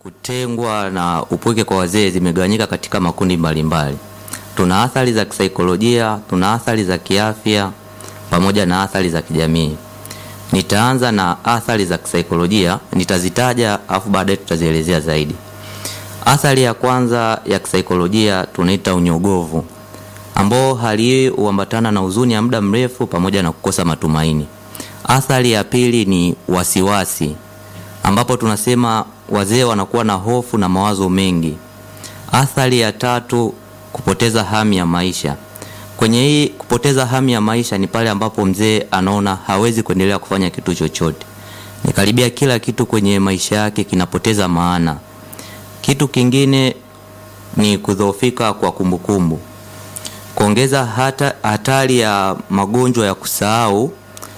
Kutengwa na upweke kwa wazee zimegawanyika katika makundi mbalimbali. Tuna athari za kisaikolojia, tuna athari za kiafya pamoja na athari za kijamii. Nitaanza na athari za kisaikolojia, nitazitaja afu baadaye tutazielezea zaidi. Athari ya kwanza ya kisaikolojia tunaita unyogovu, ambao hali hii huambatana na huzuni ya muda mrefu pamoja na kukosa matumaini. Athari ya pili ni wasiwasi, ambapo tunasema wazee wanakuwa na hofu na mawazo mengi. Athari ya tatu kupoteza hamu ya maisha. Kwenye hii kupoteza hamu ya maisha ni pale ambapo mzee anaona hawezi kuendelea kufanya kitu chochote, ni karibia kila kitu kwenye maisha yake kinapoteza maana. Kitu kingine ni kudhoofika kwa kumbukumbu, kuongeza hata hatari ya magonjwa ya kusahau.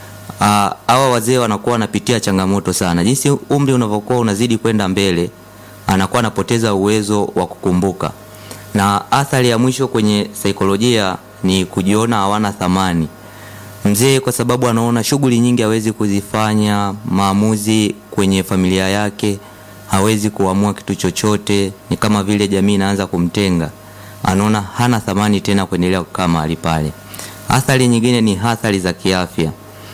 Hawa wazee wanakuwa wanapitia changamoto sana. Jinsi umri unavyokuwa unazidi kwenda mbele, anakuwa anapoteza uwezo wa kukumbuka. Na athari ya mwisho kwenye saikolojia ni kujiona hawana thamani. Mzee kwa sababu anaona shughuli nyingi hawezi kuzifanya, maamuzi kwenye familia yake hawezi kuamua kitu chochote, ni kama vile jamii inaanza kumtenga, anaona hana thamani tena kuendelea kukaa mahali pale. Athari nyingine ni athari za kiafya,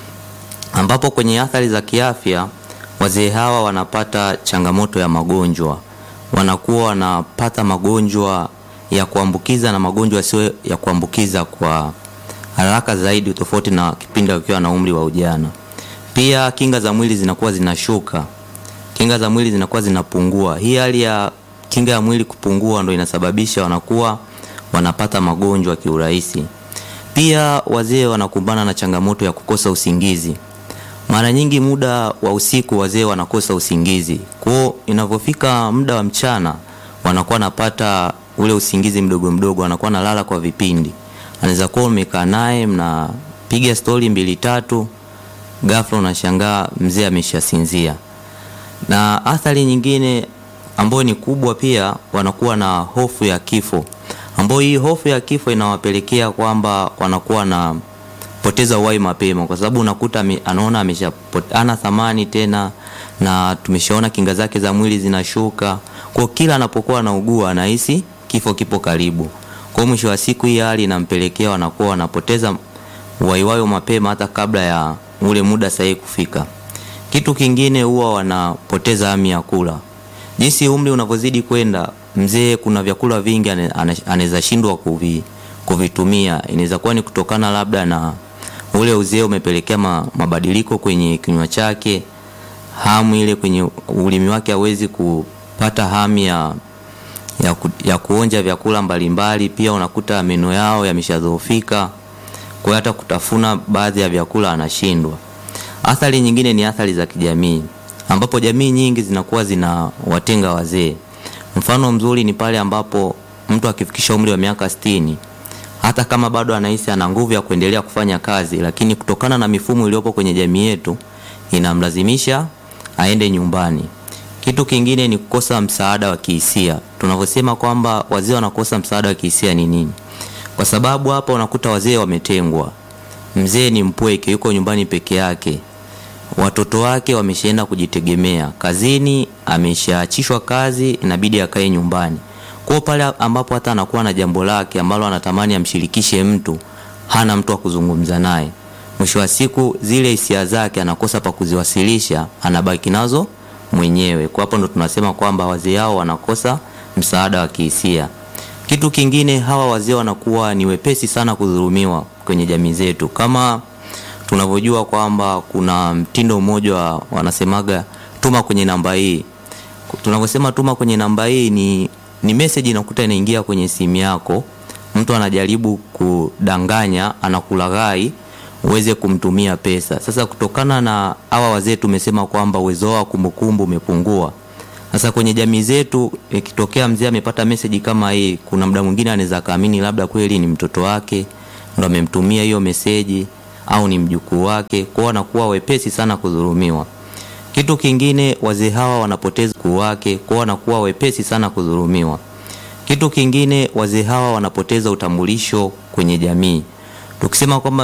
ambapo kwenye athari za kiafya wazee hawa wanapata changamoto ya magonjwa, wanakuwa wanapata magonjwa ya kuambukiza na magonjwa yasiyo ya kuambukiza kwa haraka zaidi, tofauti na kipindi wakiwa na umri wa ujana. Pia kinga za mwili zinakuwa zinashuka, kinga za mwili zinakuwa zinapungua. Hii hali ya kinga ya mwili kupungua ndo inasababisha wanakuwa wanapata magonjwa kiurahisi. Pia wazee wanakumbana na changamoto ya kukosa usingizi. Mara nyingi muda wa usiku wazee wanakosa usingizi, kwao inavyofika muda wa mchana wanakuwa wanapata ule usingizi mdogo mdogo, anakuwa analala kwa vipindi. Anaweza kuwa umekaa naye mnapiga stori mbili tatu, ghafla unashangaa mzee ameshasinzia. Na athari nyingine ambayo ni kubwa pia, wanakuwa na hofu ya kifo, ambayo hii hofu ya kifo inawapelekea kwamba wanakuwa na poteza uhai mapema, kwa sababu unakuta anaona ameshapotana thamani tena, na tumeshaona kinga zake za mwili zinashuka, kwa kila anapokuwa anaugua anahisi kifo kipo karibu. Kwa mwisho wa siku, hii hali inampelekea wanakuwa wanapoteza uhai wao mapema hata kabla ya ule muda sahihi kufika. Kitu kingine huwa wanapoteza hamu ya kula. Jinsi umri unavyozidi kwenda, mzee kuna vyakula vingi anaweza shindwa kuvi, kuvitumia. Inaweza kuwa ni kutokana labda na ule uzee umepelekea ma, mabadiliko kwenye kinywa chake, hamu ile kwenye ulimi wake hawezi kupata hamu ya ya, ku, ya kuonja vyakula mbalimbali. Pia unakuta meno yao yameshadhoofika, kwa hiyo hata kutafuna baadhi ya vyakula anashindwa. Athari nyingine ni athari za kijamii, ambapo jamii nyingi zinakuwa zinawatenga wazee. Mfano mzuri ni pale ambapo mtu akifikisha umri wa miaka sitini, hata kama bado anahisi ana nguvu ya kuendelea kufanya kazi, lakini kutokana na mifumo iliyopo kwenye jamii yetu inamlazimisha aende nyumbani. Kitu kingine ni kukosa msaada wa kihisia. Tunavyosema kwamba wazee wanakosa msaada wa kihisia ni nini? Kwa sababu hapa unakuta wazee wametengwa. Mzee ni mpweke, yuko nyumbani peke yake, watoto wake wameshaenda kujitegemea, kazini ameshaachishwa kazi, inabidi akae nyumbani. Kwa pale ambapo hata anakuwa na jambo lake ambalo anatamani amshirikishe mtu, hana mtu wa kuzungumza naye. Mwisho wa siku zile hisia zake anakosa pa kuziwasilisha, anabaki nazo mwenyewe. Kwa hapo ndo tunasema kwamba wazee hao wanakosa msaada wa kihisia. Kitu kingine, hawa wazee wanakuwa ni wepesi sana kudhulumiwa kwenye jamii zetu, kama tunavyojua kwamba kuna mtindo mmoja wa wanasemaga tuma kwenye namba hii. Tunavyosema tuma kwenye namba hii ni, ni message inakuta inaingia kwenye simu yako, mtu anajaribu kudanganya, anakulaghai uweze kumtumia pesa. Sasa kutokana na hawa wazee tumesema kwamba uwezo wao wa kumbukumbu umepungua. Sasa kwenye jamii zetu ikitokea mzee amepata meseji kama hii, kuna muda mwingine anaweza kaamini labda kweli ni mtoto wake ndo amemtumia hiyo meseji au ni mjukuu wake, kwao wanakuwa wepesi sana kudhulumiwa. Kitu kingine, wazee hawa wanapoteza ukuu wake, kwao wanakuwa wepesi sana kudhulumiwa. Kitu kingine, wazee hawa wanapoteza utambulisho kwenye jamii. Tukisema kwamba